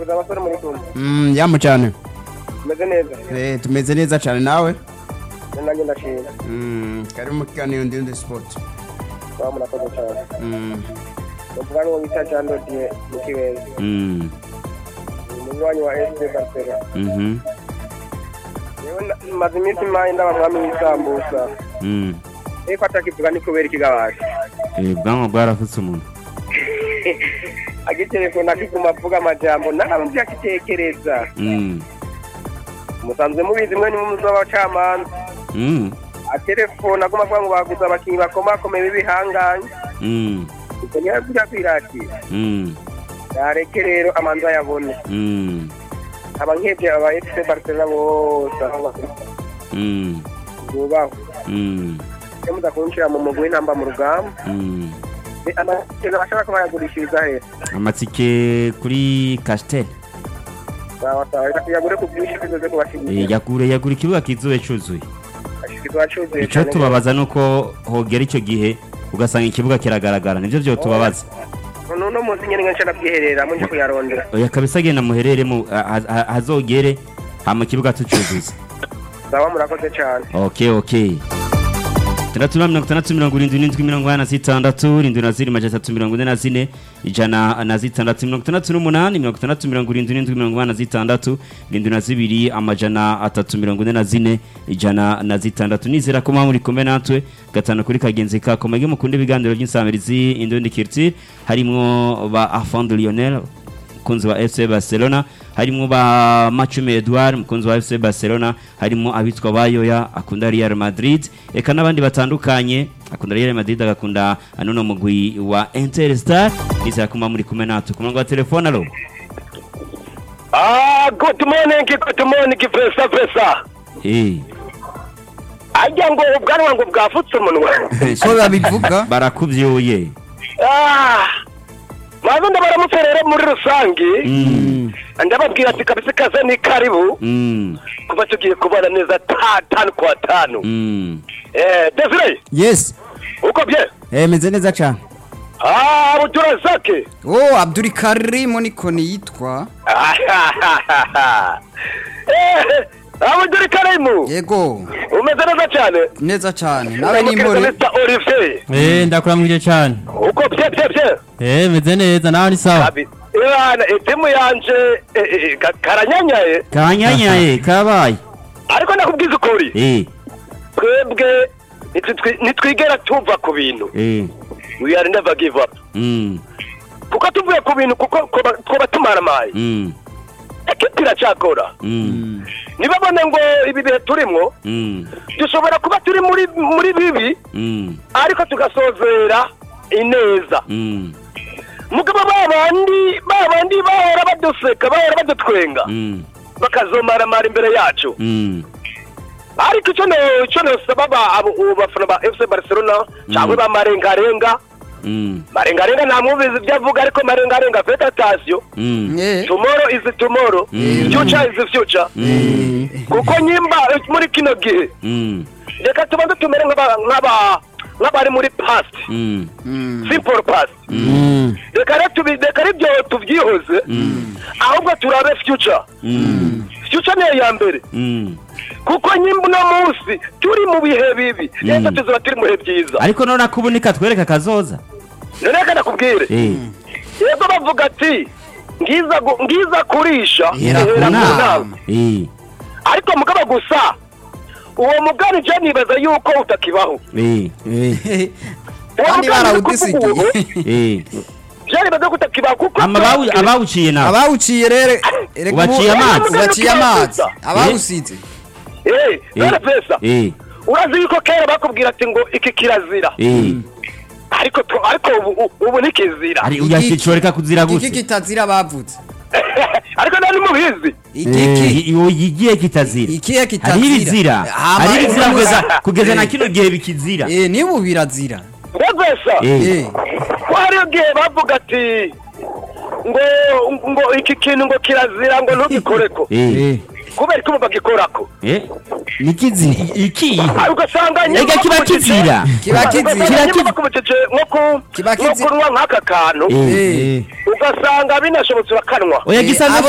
murakoze abasore muri kumwe Mm, yamu cyane umeze neza Eh, tumeze neza cyane nawe nanjye ndashima Mm, kari mu kiganiro ndende sport baba murakoze cyane Mm, bavuga ngo bita jean dodier mu kibenga Mm. umunywanyi wa fc barcelona Mhm. yewe na- maze iminsi mayi ndaba mwami w'isambusa Mm. ariko atakivuga ni kubera ikigabasha Eh, ubwanwa bwarafutse umuntu agitelefone akiguma avuga amajambo nawe byakitekereza Mm. musanzwe mubizi mwe nimwe muzi w'abacamanza Mm. atelefone aguma avuga ngo baguze abakinnyi bakomakomeye b'ibihanganye Mm. ibyo niyo avuga kwiratira Mm. yareke rero amanza yabone Mm. aba nkebye aba fc barcelona bose aho bari Mm. bubahwe Mm. iyo mudakunjira mu mugwi w'intamba mu rugamba Mm. ni amakino bashaka ko bayagurishiriza heza amatike kuri castel sawa sawa reka tuyagure ku bwinshi tuzoze Eh, kubashimira yagure yagura ikibuga kizuye cyuzuye ashikizwa cyuzuye icyo tubabaza ni uko hogera icyo gihe ugasanga ikibuga kiragaragara nibyo byo tubabaza nuno munsi nyene ngenshi nabwiherera munje kuyarondera oya kabisa genda muherere mu ha- ha- hazogere hama ikibuga tucyuzuza sawa murakoze cyane okay okay tandatu na mirongo itandatu mirongo irindwi n'indwi mirongo inani na zitandatu irindwi na ziri majana atatu mirongo ine na zine ijana na zitandatu mirongo itandatu n'umunani mirongo itandatu mirongo irindwi n'indwi mirongo inani na zitandatu irindwi na zibiri amajana atatu mirongo ine na zine ijana na zitandatu nizera ko muri kumwe natwe gatanu kuri kagenzi kako mwege mukunda ibiganiro by'insamirizi indundi kirti harimwo ba afande lionel umukunzi wa FC Barcelona harimo ba Machume Edouard umukunzi wa FC Barcelona harimo abitwa bayoya akunda Real Madrid eka n'abandi batandukanye akunda Real Madrid agakunda anono mugwi wa Interstar nizera kuma muri kumwe natwe ku murongo wa telefone alo Ah, good morning, good morning, Vesa Vesa. eh Ajya ngo ubwanwa ngo bwafutse umunwa. ko babivuga barakuvyuye Ah, maze ndabaramutse rero muri rusange mm ndababwira ati kabisa kaze ni karibu mm kuba tugiye kubana neza ta tanu kwa tanu. mm Eh, Desire, yes uko bye? Eh, meze neza cyane Ah, Abdurazake. oh abduri karimu niko niyitwa Eh, Abdul Karimu. yego Umeze neza cyane. neza cyane nawe ni Ndamukiriza impore Mr. Olivier. Eh, ndakuramukije cyane. Uko bye bye bye. Eh, meze neza nawe ni sawa. Abi. Irana etimu yanje eh, eh, ka- karanyanyaye kanyanyaye kabaye ariko nakubwiza ukuri eh twebwe nitwi- nitwigera tuva ku bintu eh we are never give up mm kuko tuvuye ku bintu kuko kuba- twaba tumaramaye mm ekipi iracyakora mm nibabone ngo ibi bihe turimo mm dushobora kuba turi muri muri bibi mm ariko tugasozera ineza mm mugabo ba bandi ba bandi bahora baduseka bahora badutwenga mm bakazomaramara imbere yacu mm ariko icyo ne- icyo nosaba ba- abo- abo bafana ba fc barcelona cyangwa ba marengarenga mm marengarenga nta mwumvizi ibyo avuga ariko marengarenga fete atasiyo mm Eh, tomorrow is tomorrow future is future kuko nyimba muri kino gihe mm reka tubanze tumere nk'aba- nk'aba- nk'abari muri past mm mm, simple past Mm. reka rero tubi- reka rero ibyo tubyihoze ahubwo turabe future mm future niyo ya mbere mm kuko nyimba uno munsi turi mu bihe bibi reka tuzaba turi mu bihe byiza ariko none akubunika twereka kazoza none reka nakubwire eh yego bavuga ati ngiza gu- ngiza kurisha Hera ku ihera ku nama. nama eh ariko mugabo gusa uwo mugani je nibaza yuko utakibaho eh eh, uwo kandi mugani uri kuvuga barawudisigiye ubu, eh je nibaza ko utakibaho kuko ama bawu- abawuciye nawe abawuciye rero reka Ubaciye ubu- amazi. ubaciye amazi abawusize eh none pesa eh urazi yuko kera bakubwira ati ngo iki kirazira eh ariko tu- ariko ubu ubu- ubu ntikizira ari uyashyikiwe reka kuzira iki gute kitazira bavutse ariko nani mubizi igiki Eh, igiye kitazira ikihe hari kitazira ibizira Hama- hari ibizira kugeza kugeza na kino gihe bikizira eh niba birazira mbese eh eh ko hariyo gihe bavuga ati ngo ngo iki kintu ngo kirazira ngo ntugikoreko eh kubera ko ubu bagikorako eh nikizira iki ariko ugasanga ega kiba kizira Kiba kizira. kiba kubicece nko ku Kiba nko kizira. kunywa nk'aka kantu eh eh ugasanga binashobotse urakanwa oya Eh, gisa abo